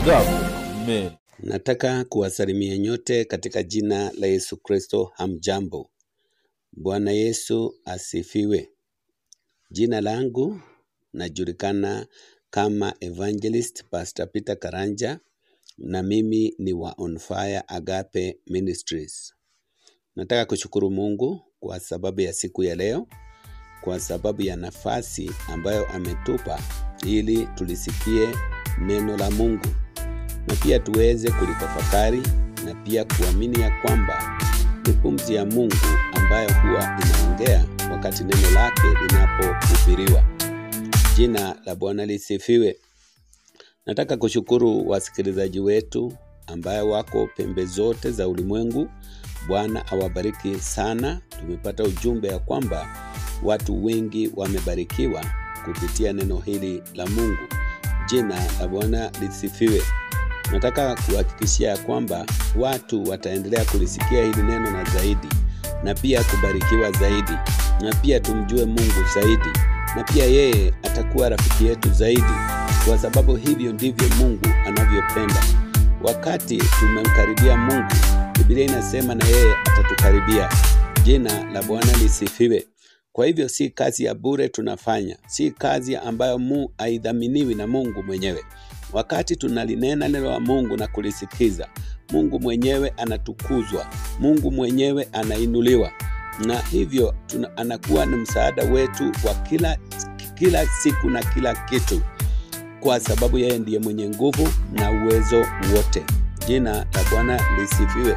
Amen. Nataka kuwasalimia nyote katika jina la Yesu Kristo. Hamjambo. Bwana Yesu asifiwe. Jina langu najulikana kama Evangelist Pastor Peter Karanja na mimi ni wa On Fire Agape Ministries. Nataka kushukuru Mungu kwa sababu ya siku ya leo, kwa sababu ya nafasi ambayo ametupa ili tulisikie neno la Mungu na pia tuweze kulitafakari na pia kuamini ya kwamba ni pumzi ya Mungu ambayo huwa inaongea wakati neno lake linapohubiriwa. Jina la Bwana lisifiwe. Nataka kushukuru wasikilizaji wetu ambayo wako pembe zote za ulimwengu. Bwana awabariki sana. Tumepata ujumbe ya kwamba watu wengi wamebarikiwa kupitia neno hili la Mungu. Jina la Bwana lisifiwe. Nataka kuhakikishia ya kwamba watu wataendelea kulisikia hili neno na zaidi, na pia kubarikiwa zaidi, na pia tumjue Mungu zaidi, na pia yeye atakuwa rafiki yetu zaidi, kwa sababu hivyo ndivyo Mungu anavyopenda. Wakati tumemkaribia Mungu, Biblia inasema na yeye atatukaribia. Jina la Bwana lisifiwe. Kwa hivyo si kazi ya bure tunafanya, si kazi ambayo mu haidhaminiwi na Mungu mwenyewe. Wakati tunalinena neno la Mungu na kulisikiza, Mungu mwenyewe anatukuzwa, Mungu mwenyewe anainuliwa, na hivyo tuna, anakuwa ni msaada wetu wa kila, kila siku na kila kitu, kwa sababu yeye ndiye mwenye nguvu na uwezo wote. Jina la Bwana lisifiwe.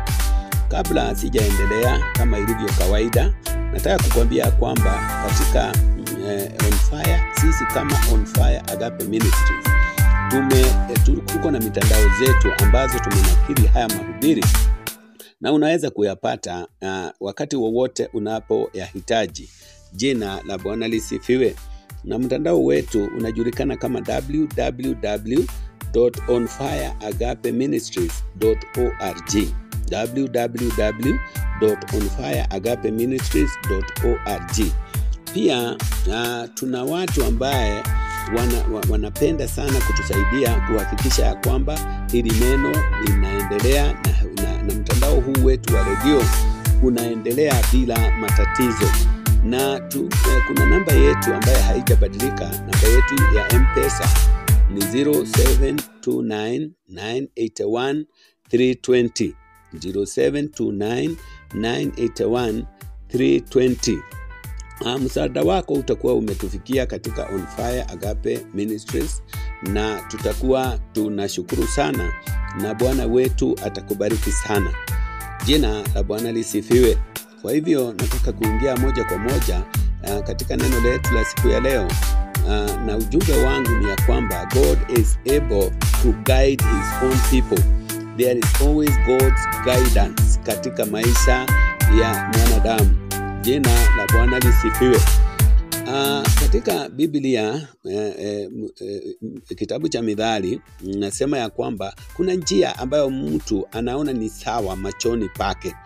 Kabla sijaendelea, kama ilivyo kawaida, nataka kukwambia kwamba katika eh, On Fire, sisi kama On Fire Agape Ministries tume eh, tu- tuko na mitandao zetu ambazo tumenakili haya mahubiri na unaweza kuyapata uh, wakati wowote unapoyahitaji. Jina la Bwana lisifiwe. Na mtandao wetu unajulikana kama www.onfireagapeministries.org www.onfireagapeministries.org. Pia uh, tuna watu ambaye wana, wa- wanapenda sana kutusaidia kuhakikisha ya kwamba hili neno linaendelea na, na, na mtandao huu wetu wa redio unaendelea bila matatizo na tu, eh, kuna namba yetu ambayo haijabadilika. Namba yetu ya mpesa ni 0729981320 0729981320 Ah, msaada wako utakuwa umetufikia katika On Fire Agape Ministries, na tutakuwa tunashukuru sana, na Bwana wetu atakubariki sana. Jina la Bwana lisifiwe. Kwa hivyo nataka kuingia moja kwa moja uh, katika neno letu la siku ya leo uh, na ujumbe wangu ni ya kwamba God is able to guide his own people. There is always God's guidance katika maisha ya mwanadamu. Jina la Bwana lisifiwe. Uh, katika Biblia eh, eh, m- eh, m- kitabu cha Mithali nasema ya kwamba kuna njia ambayo mtu anaona ni sawa machoni pake,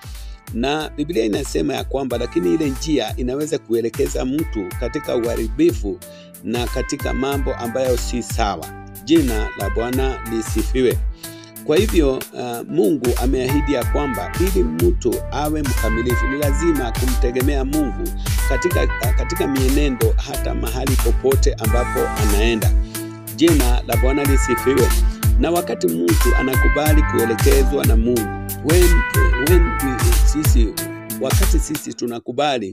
na Biblia inasema ya kwamba lakini ile njia inaweza kuelekeza mtu katika uharibifu na katika mambo ambayo si sawa. Jina la Bwana lisifiwe. Kwa hivyo uh, Mungu ameahidi ya kwamba ili mtu awe mkamilifu ni lazima kumtegemea Mungu katika, katika mienendo hata mahali popote ambapo anaenda. Jina la Bwana lisifiwe. Na wakati mtu anakubali kuelekezwa na Mungu, when, when we, sisi wakati sisi tunakubali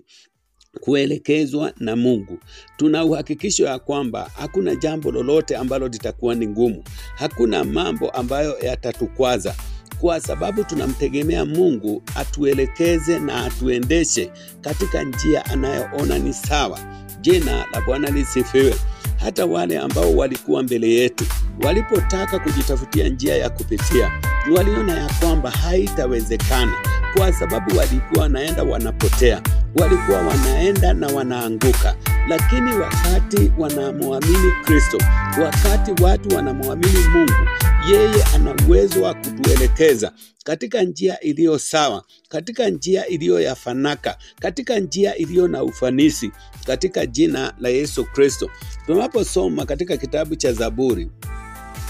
kuelekezwa na Mungu, tuna uhakikisho ya kwamba hakuna jambo lolote ambalo litakuwa ni ngumu, hakuna mambo ambayo yatatukwaza, kwa sababu tunamtegemea Mungu atuelekeze na atuendeshe katika njia anayoona ni sawa. Jina la Bwana lisifiwe. Hata wale ambao walikuwa mbele yetu walipotaka kujitafutia njia ya kupitia, waliona ya kwamba haitawezekana kwa sababu walikuwa wanaenda wanapotea, walikuwa wanaenda na wanaanguka. Lakini wakati wanamwamini Kristo, wakati watu wanamwamini Mungu, yeye ana uwezo wa kutuelekeza katika njia iliyo sawa, katika njia iliyo ya fanaka, katika njia iliyo na ufanisi, katika jina la Yesu Kristo. Tunaposoma katika kitabu cha Zaburi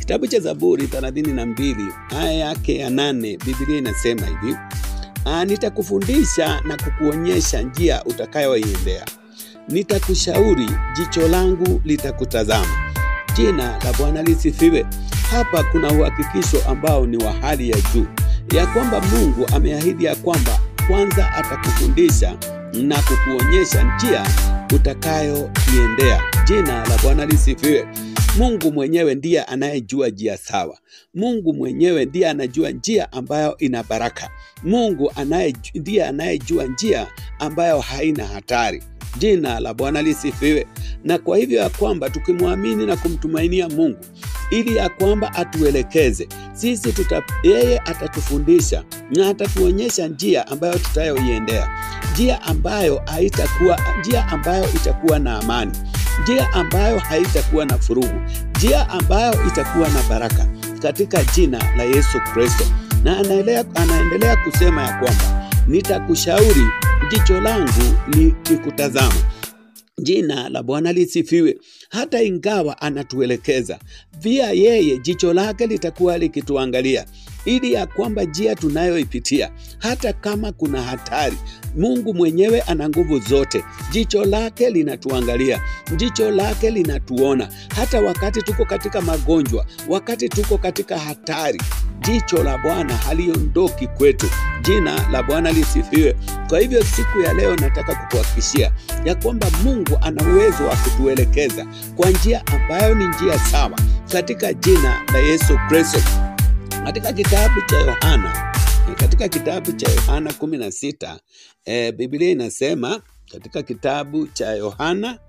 Kitabu cha Zaburi 32 aya yake ya nane, Biblia inasema hivi: "Ah, nitakufundisha na kukuonyesha njia utakayoiendea, nitakushauri, jicho langu litakutazama." Jina la Bwana lisifiwe. Hapa kuna uhakikisho ambao ni wa hali ya juu ya kwamba Mungu ameahidi ya kwamba kwanza atakufundisha na kukuonyesha njia utakayoiendea. Jina la Bwana lisifiwe. Mungu mwenyewe ndiye anayejua njia sawa. Mungu mwenyewe ndiye anajua njia ambayo ina baraka. Mungu anaye, ndiye anayejua njia ambayo haina hatari. Jina la Bwana lisifiwe. Na kwa hivyo ya kwamba tukimwamini na kumtumainia Mungu ili ya kwamba atuelekeze sisi tuta, yeye atatufundisha na atatuonyesha njia ambayo tutayoiendea, njia ambayo haitakuwa njia ambayo itakuwa na amani, njia ambayo haitakuwa na furugu, njia ambayo itakuwa na baraka katika jina la Yesu Kristo. Na anaendelea, anaendelea kusema ya kwamba nitakushauri, jicho langu likikutazama. Jina la Bwana lisifiwe. Hata ingawa anatuelekeza pia, yeye jicho lake litakuwa likituangalia ili ya kwamba njia tunayoipitia, hata kama kuna hatari, Mungu mwenyewe ana nguvu zote. Jicho lake linatuangalia, jicho lake linatuona, hata wakati tuko katika magonjwa, wakati tuko katika hatari, jicho la Bwana haliondoki kwetu. Jina la Bwana lisifiwe. Kwa hivyo siku ya leo nataka kukuhakikishia ya kwamba Mungu ana uwezo wa kutuelekeza kwa njia ambayo ni njia sawa katika jina la Yesu Kristo. Katika kitabu cha Yohana, katika kitabu cha Yohana 16 e, Biblia inasema katika kitabu cha Yohana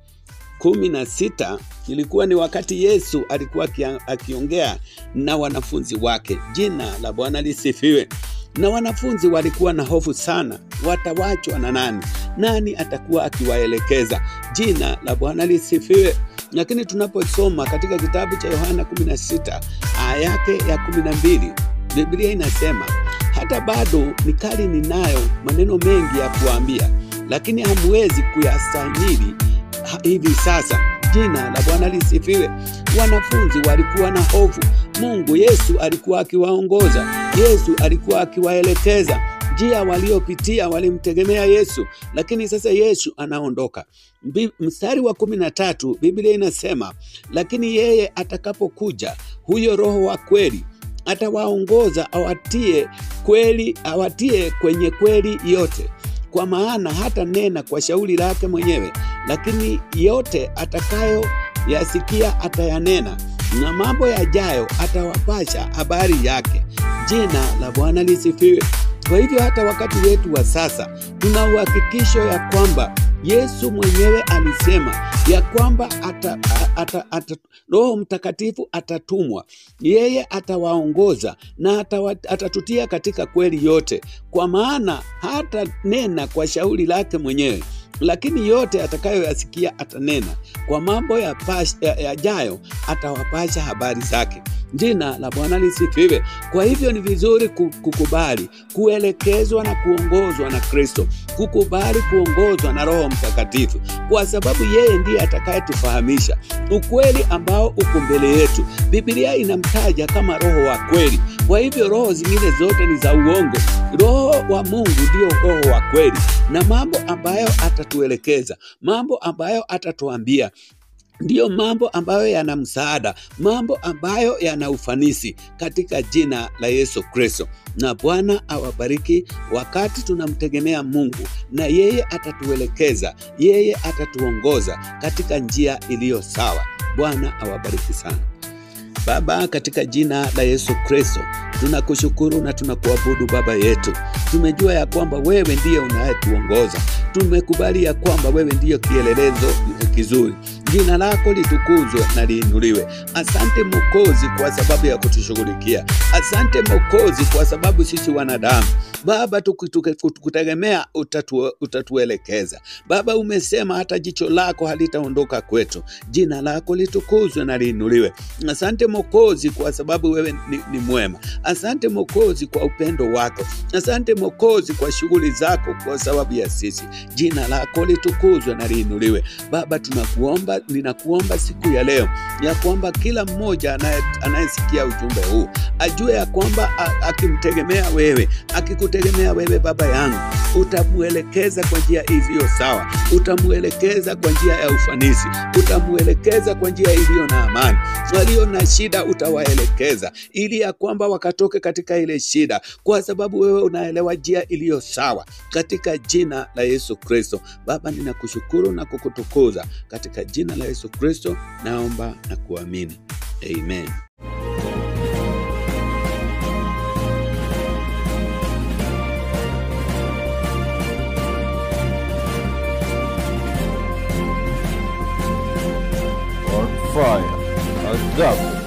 16 ilikuwa ni wakati Yesu alikuwa akiongea na wanafunzi wake. Jina la Bwana lisifiwe. Na wanafunzi walikuwa na hofu sana, watawachwa na nani? Nani atakuwa akiwaelekeza? Jina la Bwana lisifiwe. Lakini tunaposoma katika kitabu cha Yohana 16 aya yake ya 12, Biblia inasema hata bado nikali ninayo maneno mengi ya kuambia, lakini hamwezi kuyastahimili hivi sasa. Jina la Bwana lisifiwe. Wanafunzi walikuwa na hofu. Mungu Yesu alikuwa akiwaongoza, Yesu alikuwa akiwaelekeza njia waliopitia, walimtegemea Yesu, lakini sasa Yesu anaondoka. Mstari wa kumi na tatu Biblia inasema lakini yeye atakapokuja, huyo Roho wa kweli atawaongoza awatie kweli, awatie kwenye kweli yote, kwa maana hata nena kwa shauri lake mwenyewe, lakini yote atakayoyasikia atayanena, na mambo yajayo atawapasha habari yake. Jina la Bwana lisifiwe. Kwa hivyo hata wakati wetu wa sasa tuna uhakikisho ya kwamba Yesu mwenyewe alisema ya kwamba ata, ata, ata, Roho Mtakatifu atatumwa, yeye atawaongoza na atawa, atatutia katika kweli yote, kwa maana hata nena kwa shauri lake mwenyewe lakini yote atakayoyasikia atanena, kwa mambo yajayo ya atawapasha habari zake. Jina la Bwana lisifiwe. Kwa hivyo ni vizuri kukubali kuelekezwa na kuongozwa na Kristo, kukubali kuongozwa na Roho Mtakatifu, kwa sababu yeye ndiye atakayetufahamisha ukweli ambao uko mbele yetu. Biblia inamtaja kama Roho wa kweli. Kwa hivyo roho zingine zote ni za uongo. Roho wa Mungu ndio Roho wa kweli, na mambo ambayo atatuelekeza, mambo ambayo atatuambia ndiyo mambo ambayo yana msaada, mambo ambayo yana ufanisi katika jina la Yesu Kristo. Na Bwana awabariki wakati tunamtegemea Mungu, na yeye atatuelekeza, yeye atatuongoza katika njia iliyo sawa. Bwana awabariki sana. Baba, katika jina la Yesu Kristo tunakushukuru na tunakuabudu Baba yetu. Tumejua ya kwamba wewe ndiye unayetuongoza, tumekubali ya kwamba wewe ndiyo kielelezo kizuri. Jina lako litukuzwe na liinuliwe. Asante Mwokozi kwa sababu ya kutushughulikia. Asante Mwokozi kwa sababu sisi wanadamu Baba, tukutegemea utatu, utatuelekeza Baba. Umesema hata jicho lako halitaondoka kwetu, jina lako litukuzwe na liinuliwe. Asante Mokozi kwa sababu wewe ni, ni mwema. Asante Mokozi kwa upendo wako. Asante Mokozi kwa shughuli zako kwa sababu ya sisi. Jina lako litukuzwe na liinuliwe. Baba, tunakuomba, ninakuomba siku ya leo ya kwamba kila mmoja anayesikia ujumbe huu ajue ya kwamba akimtegemea wewe, akikutegemea wewe Baba yangu, utamwelekeza kwa njia iliyo sawa, utamwelekeza kwa njia ya ufanisi, utamwelekeza kwa njia iliyo na amani. Walio na shida utawaelekeza, ili ya kwamba wakatoke katika ile shida, kwa sababu wewe unaelewa njia iliyo sawa, katika jina la Yesu Kristo. Baba, ninakushukuru na kukutukuza katika jina la Yesu Kristo, naomba na kuamini, amen. on fire. Ajabu.